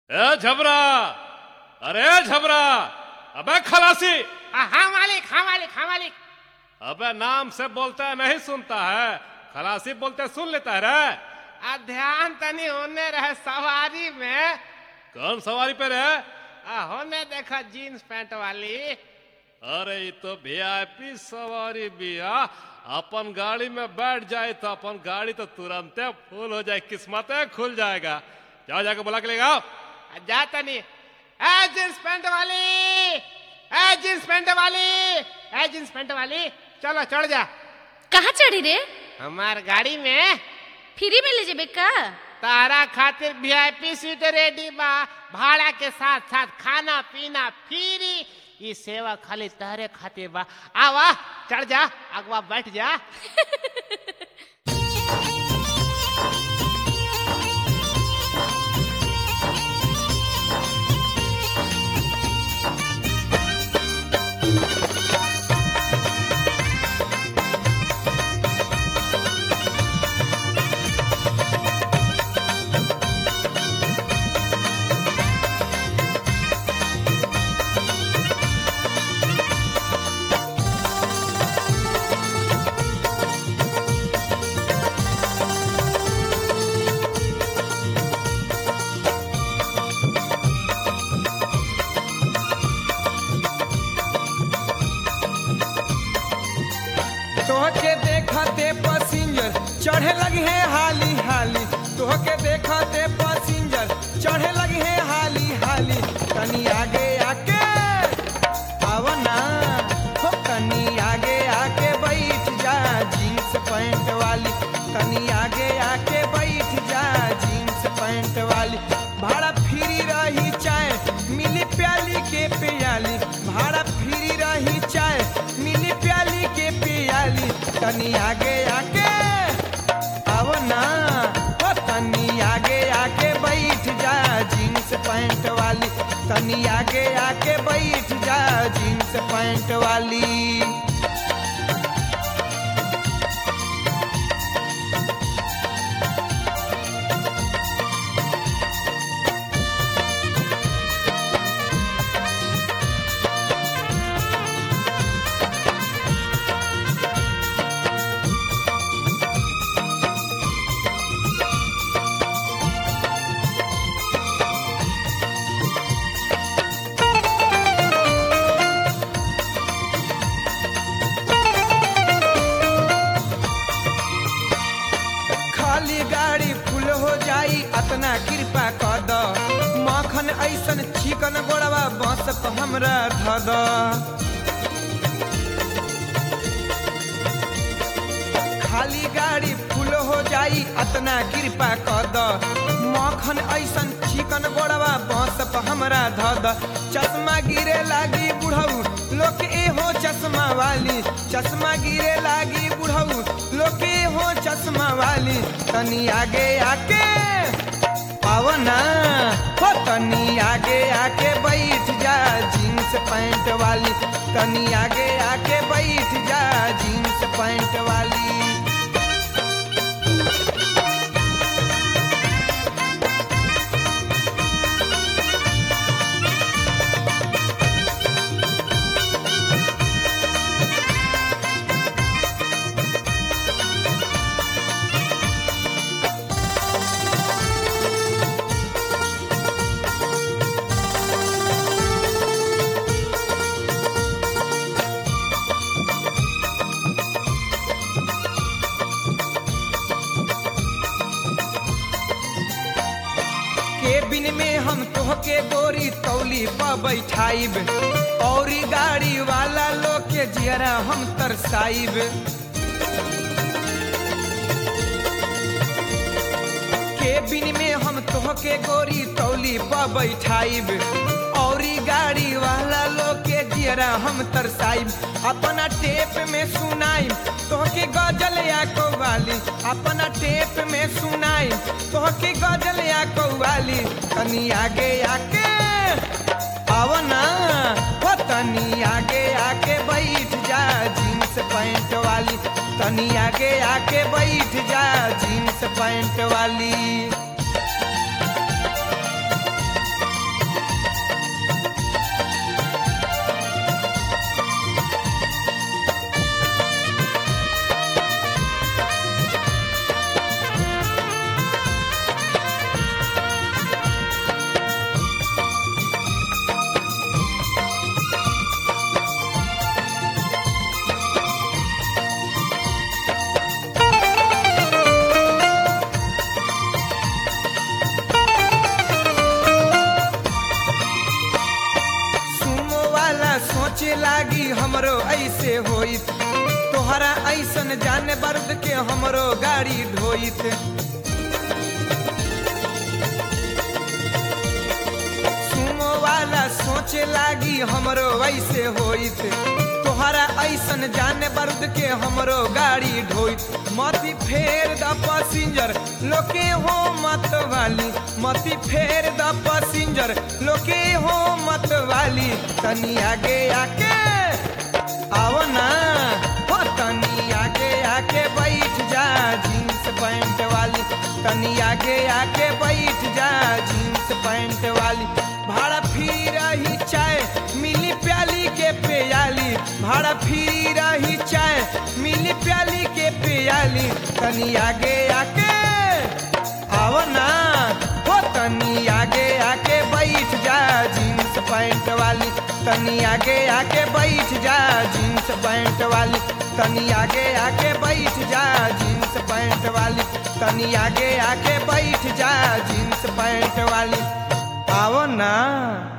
ए झबरा अरे झबरा अबे खलासी हाँ हाँ मालिक हाँ मालिक हाँ मालिक अबे नाम से बोलता है नहीं सुनता है खलासी बोलते सुन लेता है रे आ ध्यान तनी होने रहे सवारी में कौन सवारी पे रे आ होने देखा जीन्स पैंट वाली अरे ये तो वीआईपी सवारी बिया अपन गाड़ी में बैठ जाए तो अपन गाड़ी तो तुरंत फुल हो जाए किस्मत खुल जाएगा जाओ जाके बुला के ले आओ आ जा तनी ए जीन्स पैंट वाली ए जीन्स पैंट वाली ए जीन्स पैंट वाली चलो चढ़ जा कहाँ चढ़ी रे हमार गाड़ी में फ्री में ले जेबे का तारा खातिर वीआईपी सीट रेडी बा भाड़ा के साथ साथ खाना पीना फ्री ये सेवा खाली तहरे खातिर बा आवा चढ़ जा अगवा बैठ जा तोहके देखते पैसेंजर चढ़े लगी है हाली हाली तोहके देखते पैसेंजर चढ़े लगी है हाली हाली तनी आगे आके आव ना हो तनी आगे आके बैठ जा जीन्स पैंट वाली तनी आगे आके बैठ जा जीन्स पैंट वाली भाड़ा फ्री रही चाय मिली प्याली के पियाली भाड़ा फ्री रही चाय मिली प्याली के पियाली तनी आगे आके अब ना ओ तनी आगे आके बैठ जा जीन्स पैंट वाली तनी आगे आके बैठ जा जीन्स पैंट वाली खाली गाड़ी फुल हो जाई अतना कृपा कर द मखन ऐसन चिकन गोड़वा बस प हमरा ध द खाली गाड़ी फुल हो जाई अतना कृपा कर द मखन ऐसन चिकन गोड़वा बस प हमरा ध द चश्मा गिरे लागी बुढ़ऊ लोग ए हो चश्मा वाली चश्मा गिरे लागी बुढ़ऊ लोग ए हो चश्मा वाली तनी आगे आके पावना हो तनी आगे आके बैठ जा जीन्स पैंट वाली तनी आगे आके बैठ जा जीन्स पैंट वाली केबिन में हम तोहके गोरी तौली पर बैठाइब और गाड़ी वाला लोग के जियरा हम तरसाइब केबिन में हम तोहके गोरी तौली पर बैठाइब और गाड़ी वाला लोग के जियरा हम तरसाइब अपना टेप में सुनाइब तोहके गजल या कौवाली अपना टेप में सुनाइब तोहके गजल या कौवाली तनी आगे आके आव ना हो तनी आगे आके बैठ जा जीन्स पैंट वाली तनी आगे आके बैठ जा जीन्स पैंट वाली होइत तोहरा ऐसन जाने बर्द के हमरो गाड़ी ढोइत सुमो वाला सोचे लागी हमरो वैसे होइत तोहरा ऐसन जाने बर्द के हमरो गाड़ी ढोइत मती फेर द पैसेंजर लोके हो मत वाली मती फेर द पैसेंजर लोके हो मत वाली तनी आगे आके आओ ना हो तनी आगे आके बैठ जा जींस पैंट वाली तनी आगे आके बैठ जा जींस पैंट वाली भाड़ा फिर ही चाय मिली प्याली के प्याली भाड़ा फिर ही चाय मिली प्याली के प्याली तनी आगे आके आओ ना हो तनी आगे आके बैठ जा जींस पैंट वाली तनी आगे आके बैठ जा जींस पैंट वाली तनी आगे आके बैठ जा जींस पैंट वाली तनी आगे आके बैठ जा जींस पैंट वाली आओ ना